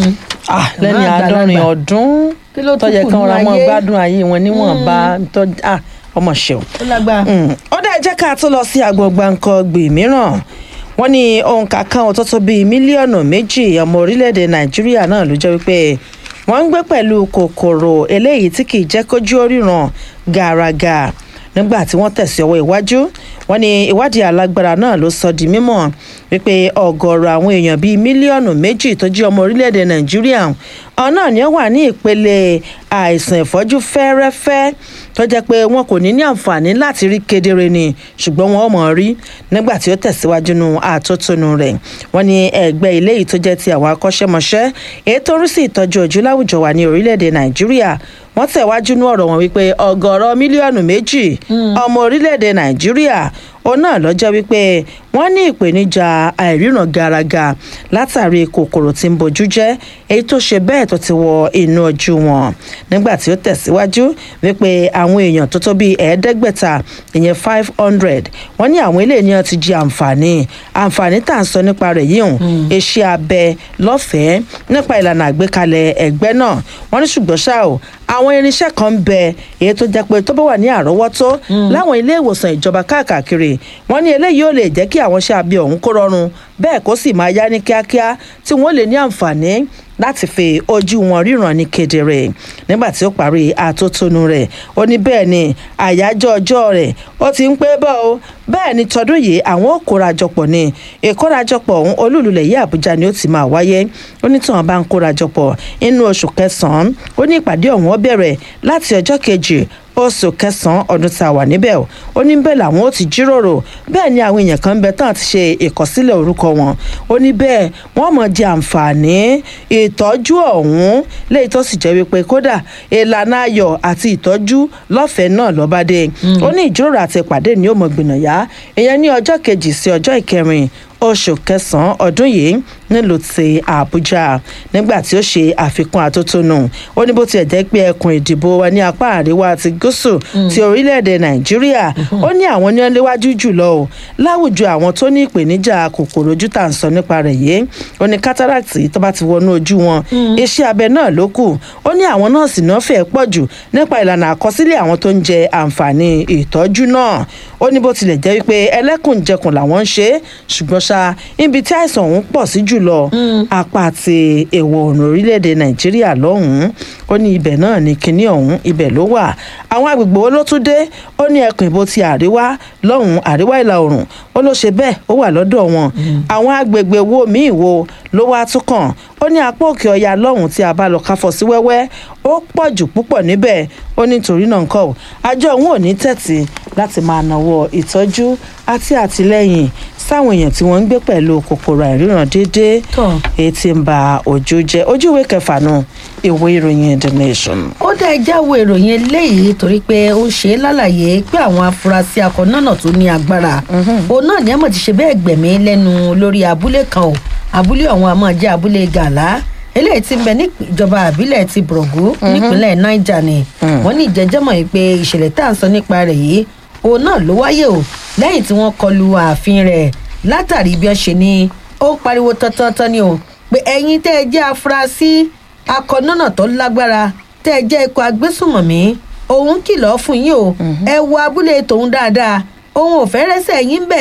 [SPEAKER 1] Ah, lẹ́ni
[SPEAKER 2] Màmá
[SPEAKER 1] àádọ́rin
[SPEAKER 2] àgbàlagbà.
[SPEAKER 1] ọdún
[SPEAKER 2] Kí ló tún
[SPEAKER 1] tọ́jẹ́
[SPEAKER 2] kù
[SPEAKER 1] kan
[SPEAKER 2] nínú
[SPEAKER 1] ra mọ́
[SPEAKER 2] ayé?
[SPEAKER 1] gbádùn ayé wọn níwọ̀nba tọ́ ah, ọmọ ṣeun.
[SPEAKER 2] ó lágbára.
[SPEAKER 1] ó dá jẹ́ ká tó lọ sí agbọ̀ngbà nǹkan gbè mìíràn wọ́n ní òǹkà kan tó tó bíi mílíọ̀nù méjì ọmọ orílẹ̀-èdè nàìjíríà náà ló jẹ́ wípé wọ́n ń gbé pẹ̀lú kòkòrò eléyìí tí kì í jẹ́ kójú oríran gàràgà nígbà tí wọ́n tẹ̀sí ọwọ́ iwájú wọ́n ní ìwádìí alágbára náà ló sọ di mímọ̀ wípé ọ̀gọ̀ọ̀rọ̀ àwọn èèyàn bíi mílíọ̀nù méjì tó jẹ́ ọmọ orílẹ̀-èdè nàìjíríà ọ̀hún náà ni ó wà ní ìpele àìsàn ìfọ́jú fẹ́ẹ́rẹ́fẹ́ tó jẹ́ pé wọn kò ní ní àǹfààní láti rí kedere ni ṣùgbọ́n wọn ò mọ̀ rí nígbà tí ó tẹ̀síwájú nu àtótónu rẹ̀ wọ́n ní ẹgbẹ́ ilé yìí tó jẹ́ ti àwọn akọ́ṣẹ́mọṣẹ́ èyí tó ń rí sí ìtọ́jú ojú láwùjọ wa ní orílẹ̀-èdè nàìjíríà wọ́n tẹ̀wájú nú ọ̀rọ̀ wọn wípé ọgọ́rọ̀ mílíọ̀nù méjì ọmọ orílẹ̀-èdè nàìjíríà òun náà lọ́jọ́ wípé wọ́n ní ìpèníjà àìríran garaga látàrí kòkòrò tí ń bojú jẹ́ èyí tó ṣe bẹ́ẹ̀ tó ti wọ inú ojú wọn nígbà tí ó tẹ̀síwájú wípé àwọn èèyàn tó tó bíi ẹ̀ẹ́dẹ́gbẹ̀ta ìyẹn five hundred wọ́n ní àwọn ilé ènìyàn ti jẹ àǹfààní àǹfààní tá à ń sọ nípa rẹ̀ yìí hùn iṣẹ́ abẹ lọ́fẹ̀ẹ́ nípa ìlànà àgbékalẹ̀ ẹgbẹ́ náà wọ́n ní ṣùgbọ́n ṣá o àwọn irinṣẹ́ kan ń bẹ èyí tó jẹ́ pé tó bá wà ní àrọ́wọ́tó láwọn ilé ìwòsàn ìjọba káàkiri wọ́n ní eléyìí ó lè jẹ́ kí àwọn iṣẹ́ abẹ ọ̀hún kó rọrùn bẹ́ẹ̀ kó sì máa yá ní kíákíá tí wọ́n lè ní àǹfààní láti fi ojú wọn ríran ní kedere nígbà tí ó parí àtótónu rẹ̀ ó ní bẹ́ẹ̀ ni àyájọ́ ọjọ́ rẹ̀ ó ti ń pé bọ́ o bẹ́ẹ̀ ni tọdún yìí àwọn ò kórajọpọ̀ ni ìkórajọpọ̀ ọ̀hún olúlulẹ̀ yìí àbújá ni ó ti máa wáyé ó ní tí wọn bá ń kórajọpọ̀ inú oṣù kẹsàn-án ó ní ìpàdé ọ̀hún ó bẹ̀rẹ̀ láti ọjọ́ kejì oṣù kẹsànán ọdún tá a wà níbẹ̀ o ó ní bẹ́ẹ̀ làwọn ó ti jíròrò bẹ́ẹ̀ ni àwọn èèyàn kan ń bẹ tán ti ṣe ìkọsílẹ̀ orúkọ wọn ó ní bẹ́ẹ̀ wọ́n mọ̀ jẹ àǹfààní ìtọ́jú ọ̀hún léyìí tó sì jẹ́ wípé kódà ìlànà ayọ̀ àti ìtọ́jú lọ́fẹ̀ẹ́ náà lọ́bàdé ó ní ìjíròrò àti ìpàdé ni ó mọ̀ gbìnàyà ìyẹn ní ọjọ́ kejì sí ọjọ́ ìkẹrin oṣù kẹsànán ọdún yìí nílùú ti àbújá nígbà tí ó ṣe àfikún àtótónu ó ní bó tiẹ̀ jẹ́ pé ẹkùn ìdìbò wa ní apá àríwá àti gúúsù ti orílẹ̀-èdè nàìjíríà ó ní àwọn ní ọléwájú jùlọ o láwùjọ àwọn tó ní ìpèníjà kòkòrò ojú tà ń sọ nípa rẹ̀ yìí ó ní cataract tó bá ti wọnú ojú wọn iṣẹ́ abẹ náà ló kù ó ní àwọn nọ́ọ̀sì náà fẹ́ pọ̀ jù nípa ìlànà àkọsílẹ̀ àwọn tó ń jẹ àǹfààní ìtọ́jú náà ó ní bó tilẹ̀ jẹ́ wípé ẹlẹ́kùnjẹkùn làwọn ń ṣe ṣùgbọ́n ṣá ibi tí àìsàn ọ̀hún pọ̀ sí jùlọ apá àti èèwọ̀ ọ̀nà orílẹ̀-èdè nàìjíríà lọ́hùn-ún ó ní ibẹ̀ náà ní kinní ọ̀hún ibẹ̀ ló wà àwọn agbègbè wo ló tún dé ó ní ẹkùn ìbò ti àríwá lọ́hùn-ún àríwá ìlà oòrùn ó ló ṣe bẹ́ẹ̀ ó wà lọ́dọ̀ wọn àwọn agbègbè wo míì wo ló wá tún kàn ó ní apá òkè ọya lọ́hùn tí a bá lọ káfọ́ sí wẹ́wẹ́ ó pọ̀ jù púpọ̀ níbẹ̀ ó ní torí náà nǹkan ò àjọ òun ò ní tẹ̀tì láti máa nawọ́ ìtọ́jú àti àtìlẹ́yìn sáwọn èèyàn tí wọ́n ń gbé pẹ̀lú kòkòrò àìríran déédéé èyí tí ń ba ojú jẹ́ ojú ìwé kẹfà náà ìwé ìròyìn the nation.
[SPEAKER 2] ó dá ẹjá wo ìròyìn eléyìí torí pé ó ṣe é lálàyé pé àwọn afurasí akọ̀nọ́nà tó ní agbára òun náà ní àmọ̀ ti ṣe bẹ́ẹ̀ gbẹ̀mí lẹ́nu lórí abúlé kan o abúlé ọ̀hún àmọ́ jẹ́ abúlé gàlá eléyìí ti ń bẹ ní ìjọba àbílẹ̀ ti bùrọ̀gù nípínlẹ̀ niger ni wọ́n ní ìjẹ́jẹ́mọ̀ yìí pé ìṣẹ̀lẹ̀ tá à ń sọ nípa rẹ̀ yìí òun náà ló wáyé o lẹ́yìn tí wọ́n kọlu ààfin rẹ̀ látàrí bí wọ́n ṣe ní ó ń pariwo tọ́tọ́tọ́ ni o pé ẹ̀yin tẹ́ ẹ jẹ́ afurasí akọ̀nọ́nà tó lágbára tẹ́ ẹ jẹ́ ikọ̀ agbésùmọ̀mí òun kìlọ̀ fún yín o ẹ wo abúlé tòun dáadáa òun ò fẹ́ rẹ́sẹ̀ yín bẹ̀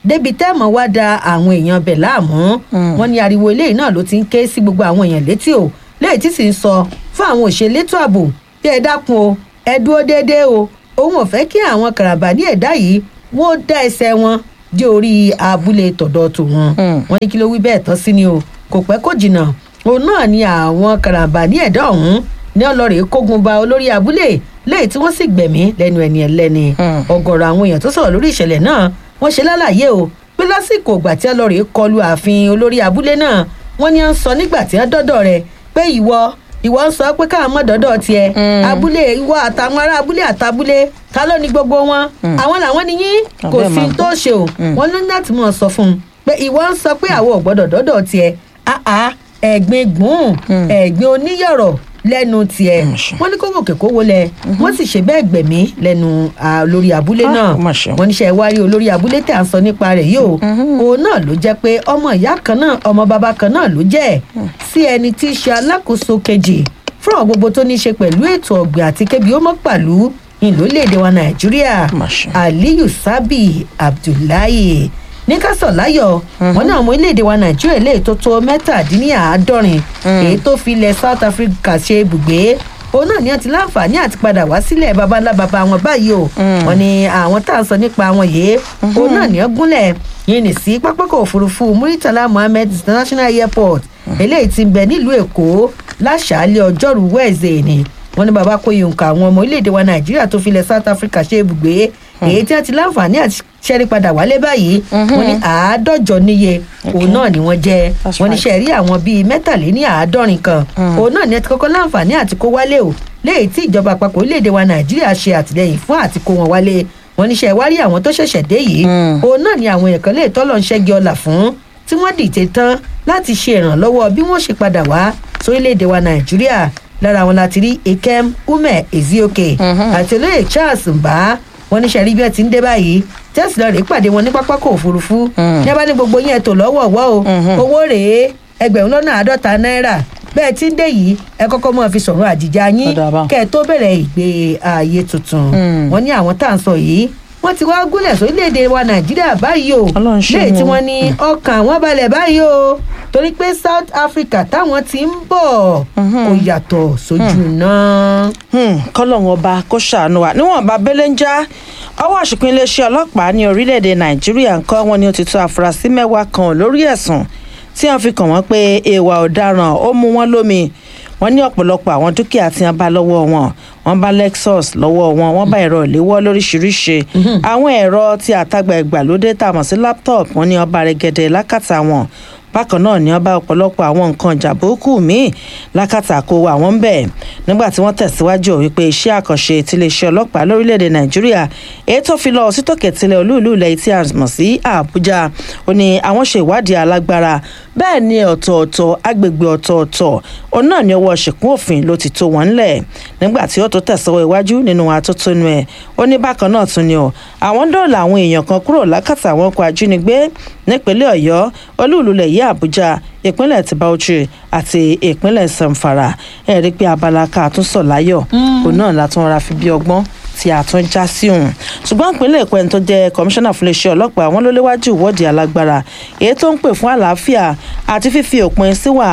[SPEAKER 2] débi tẹ́ẹ̀mọ̀ wá da àwọn èèyàn bẹ̀ láàmú wọn ní ariwo eléyìí náà ló ti ń ké sí gbogbo àwọn èèyàn létí o léyìí tí sì ń sọ fún àwọn òṣèlétò ààbò bí ẹ dákun o ẹ dúró déédéé o òun ò fẹ́ kí àwọn karambà ní ẹ̀dá yìí wọ́n dá ẹsẹ̀ wọn dé orí abúlé tọ̀dọ̀ tòun wọn ní kí ló wí bẹ́ẹ̀ tán sí ni o kò pẹ́ kò jìnnà òun náà ni àwọn karambà ní ẹ̀dá ọ̀hún ní ọlọ́rẹ̀ kógun ba olórí abúlé lẹ́yìn tí wọ́n sì gbẹ̀mí lẹ́nu ẹni ẹlẹ́ni ọgọ́rọ̀ àwọn èèyàn tó sọ̀rọ̀ lórí ìṣẹ̀lẹ̀ náà wọ́n ṣe lálàyé o pé lásìkò ìgbà tí ọlọ́rẹ̀ kọlu ààfin olórí abúlé náà wọ́n ní à ń sọ nígbà tí wọ́n dọ́dọ̀ rẹ̀ pé ìwọ ìwọ ń sọ pé káwọn mọ̀ dọ́dọ̀ tiẹ̀ abúlé ìwọ àtàwọn ará abúlé àtàbúlé ta ló ní gbogbo wọn àwọn làwọn ni yín kò
[SPEAKER 1] Àbẹ́
[SPEAKER 2] sí
[SPEAKER 1] máa
[SPEAKER 2] tó ṣe o wọn ní láti mọ̀ sọ fún un pé ìwọ ń sọ pé àwọn ò gbọ́dọ̀ dọ́dọ̀ tiẹ̀ àá ẹ̀gbin gbùn ẹ̀gbin oníyọ̀rọ̀ lẹ́nu tiẹ̀ wọ́n ní kó gòkè kó wọlé wọ́n sì ṣe bẹ́ẹ̀ gbẹ̀mí lẹ́nu ah, olórí abúlé
[SPEAKER 1] Ah,
[SPEAKER 2] náà
[SPEAKER 1] ó mà ṣe.
[SPEAKER 2] wọ́n níṣẹ́ wárí olórí abúlé tí à ń sọ nípa rẹ̀ yìí o òun náà ló jẹ́ pé ọmọ ìyá kan náà ọmọ bàbá kan náà ló jẹ́ sí ẹni tí í ṣe alákòóso kejì fún àwọn gbogbo tó ní í ṣe pẹ̀lú ètò ọ̀gbìn àti kébi ó mọ́ pàlú ìlólèdè wa nàìjíríà aliyu sabi abdullahi ní kásọ̀láyọ̀ wọn ní àwọn orílẹ̀-èdè wa nàìjíríà lè tó tó mẹ́tàdínláàádọ́rin èyí tó fi ilẹ̀ south africa ṣe ibùgbé òun náà ní wọn ti láǹfààní àti padà wá sílẹ̀ babalá baba wọn báyìí o wọn ní àwọn tá à ń sọ nípa wọn yìí òun náà ní wọn gúnlẹ̀ yìí ní sí pápákọ̀ òfurufú muritala mohammed international airport eléyìí ti ń bẹ nílùú èkó láṣàálẹ̀ ọjọ́rùú wẹ́ẹ̀zẹ̀ ni wọn ní baba kó yòǹkà àwọn ọmọ orílẹ̀-èdè wa nàìjíríà tó fi ilẹ̀ south africa ṣe ibùgbé èyí tí wọn ti láǹfààní àti ṣẹ́rí padà wálé báyìí wọn ní àádọ́jọ níye òun náà ni wọ́n jẹ́ wọn ní ṣe rí àwọn bíi mẹ́tàléní àádọ́rin kan òun náà ni ẹ ti kọ́kọ́ láǹfààní àti kó wálé o léyìí tí ìjọba àpapọ̀ orílẹ̀-èdè wa nàìjíríà ṣe àtìlẹyìn fún àti kó wọn wálé wọn ní ṣe wá rí àwọn tó ṣẹ̀ṣẹ̀ dé yìí òun náà ni àwọn èèyàn kan lè tọ́lọ̀ ń ṣẹ́gi ọlà fún tí wọ́n dìde tán láti ṣe ìrànlọ́wọ́ bí wọ́n ṣe padà wá sórílẹ̀-èdè wa nàìjíríà lára wọn láti rí ikem ume ezioke àti olóyè charles mbà wọn ní sẹ́rí bí ẹ ti ń dé báyìí tẹ́sí lọ rèé pàdé wọn ní pápákọ̀ òfurufú ní abá ní gbogbo yẹn tó lọ́wọ́ wọ́ o owó rèé ẹgbẹ̀rún lọ́nà àádọ́ta náírà bẹ́ẹ̀ tí ń dé yìí ẹ kọ́kọ́ mọ́ fi sọ̀rọ̀ àjìjà yín kẹ́ ẹ tó bẹ̀rẹ̀ ìgbé ààyè tuntun wọn ní àwọn tá à ń sọ yìí wọ́n ti wá gúnlẹ̀ sórílẹ̀‐èdè wa nàìjíríà báyìí o léè tí wọ́n ní ọkàn àwọn balẹ̀ báyìí o torí pé south africa táwọn ti ń bọ̀ kò yàtọ̀ sójú náà.
[SPEAKER 1] kọ́lọ́hún ọba kó ṣàánú wa níwọ̀n bá bẹ́lẹ̀ ń já ọwọ́ àṣepin iléeṣẹ́ ọlọ́pàá ní orílẹ̀‐èdè nàìjíríà ń kọ́ wọn ní ó ti tó àfúrásì mẹ́wàá kan lórí ẹ̀sùn tí wọ́n fi kàn wọ́n pé èèwà ọ̀daràn ó mú wọn lómi wọ́n ní ọ̀pọ̀lọpọ̀ àwọn dúkìá tí wọ́n bá lọ́wọ́ wọn wọ́n bá lexus lọ́wọ́ wọn wọ́n bá ẹ̀rọ ìléwọ́ lóríṣiríṣi àwọn ẹ̀rọ tí àtàgbà ìgbàlódé tá a mọ̀ sí laptop wọ́n ní ọba rẹ̀gẹ̀dẹ̀ lákàtà wọn bákan náà ni wọ́n bá ọ̀pọ̀lọpọ̀ àwọn nǹkan ìjà burúkú míì lákàtà kó àwọn ń bẹ̀ nígbà tí wọ́n tẹ̀síwájú wípé iṣẹ́ àkànṣe tiléeṣẹ́ ọlọ́pàá lórílẹ̀‐èdè nàìjíríà èyí tó fi lọ sí tòkè tilẹ̀ olúùlú ilẹ̀ tí a mọ̀ sí àbújá ó ní àwọn ṣe ìwádìí alágbára bẹ́ẹ̀ ni ọ̀tọ̀ọ̀tọ̀ agbègbè ọ̀tọ̀ọ̀tọ̀ òun náà ni ọwọ́ ṣìkún òfin ló ti tó wọn ńlẹ̀ nígbà tí ó tó tẹ̀síwọ́ iwájú nínú atótónu ẹ̀ ó ní bákan náà tún ni ọ àwọn dọ́ọ̀là àwọn èèyàn kan kúrò lákàtà àwọn ọkọ̀ ajínigbé nípínlẹ̀ ọ̀yọ́ olúùlú ilẹ̀ yìí àbújá ìpínlẹ̀ ti bauchi àti ìpínlẹ̀ zamfara ẹ̀ rí pé abala ká tún sọ̀ láyọ̀ òun náà látún ra fi bí ọgbọ́n tí a tún já sí òun ṣùgbọ́n ìpínlẹ̀ èkó ẹni tó jẹ́ kọmíṣánná fún iléeṣẹ́ ọlọ́pàá wọn ló léwájú ìwọ́de alágbára èyí tó ń pè fún àlàáfíà àti fífi òpin síwà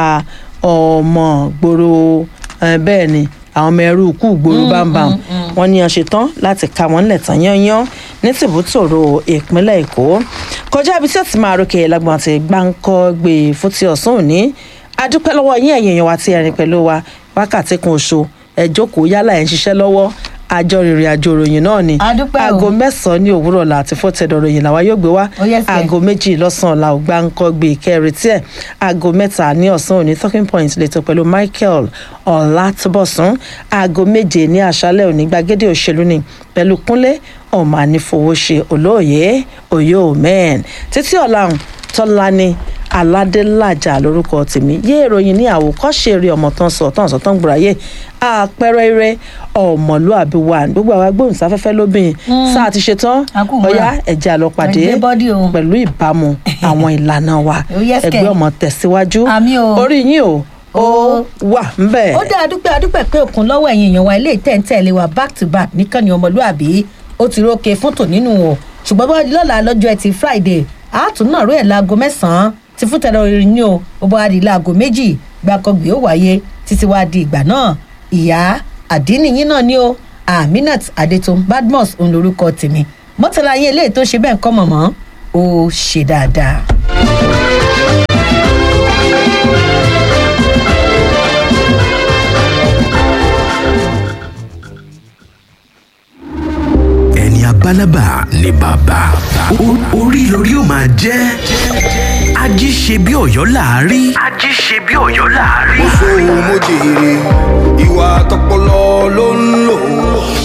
[SPEAKER 1] ọmọ gbòòrò bẹ́ẹ̀ ni àwọn ọmọ ẹrú kú gbòòrò bámbám wọn ní ọ̀sẹ̀ tán láti ka wọn lẹ̀ tán yányán ní tìbútòrò ìpínlẹ̀ èkó kọjá ibi tí ó ti máa rókè lágbọ̀n àti gbáǹkọ́ gbé fún ti ọ̀sán òní adúpẹ́ lọ́wọ́ yín ẹ̀yìn èèyàn wa ti ẹ̀rìn pẹ̀lú wa wákàtí kan oṣù ẹ̀ jókòó yálà ẹ̀ ń ṣiṣẹ́ lọ́wọ́ àjọ ìrìn àjò ìròyìn náà ni aago mẹ́sàn-án ní òwúrọ̀ la àti fọ́tẹ̀dọ̀ ìròyìn làwa yóò gbé wá aago méjì lọ́sàn-án la ò gbá ń kọ́ gbé kẹrin tí ẹ̀ aago mẹ́ta ní ọ̀sán òní talking point lẹ́tọ̀ pẹ̀lú michael ọ̀làtúbọ̀sún aago méje ní àṣálẹ̀ òní gbàgede òṣèlú ni pẹ̀lú kúnlé ọmọ ànífowóṣe olóòye òye òmẹ́ẹ̀n títí ọ̀làhùn tọ́lá ni aládélájà lórúkọ tèmi yé ìròyìn ní àwòkọ́ṣe eré ọmọ tán sọ tán sọ tán gbòòráyè àpẹẹrẹ eré ọmọlúàbí wa gbogbo àwọn agbóhùnsáfẹ́fẹ́ lóbìnrin sáà ti ṣetán ọ̀yá ẹ̀jẹ̀ àlọ́pàdé pẹ̀lú ìbámu àwọn ìlànà wa ẹgbẹ́ ọmọ tẹ̀síwájú orí yín o ó wà ńbẹ.
[SPEAKER 2] ó dá adúpẹ́ adúpẹ́ pé òkun lọ́wọ́ ẹ̀yìn èèyàn wa ilé ìtẹ̀ǹtẹ̀lé wa back to back nìkan ni ọmọlúàbí ó ti rókè fún tò nínú o ṣùgbọ́n bá di lọ́la lọ́jọ́ ẹtì friday àátún náà ró ẹ̀ láago mẹ́sàn-án ti fún tẹ̀lé orin ní o ó bá di láago méjì gbàkọgbì ó wáyé títí wá di ìgbà náà ìyá àdínníyín náà ni o aminat adetun badmus òun lorúkọ tèmi mọ́tàlá yín eléyìí tó ṣe bẹ́ẹ̀ kọ́ mọ̀mọ́ ó ṣe dáadáa.
[SPEAKER 10] ẹni abálábà ni bàbá O- orí lórí ó máa jẹ́ ají ṣe bí ọ̀yọ́ láàárí. ají ṣe bí ọ̀yọ́ láàárí.
[SPEAKER 14] mo jèrè ìwà tọpọlọ ló ń lò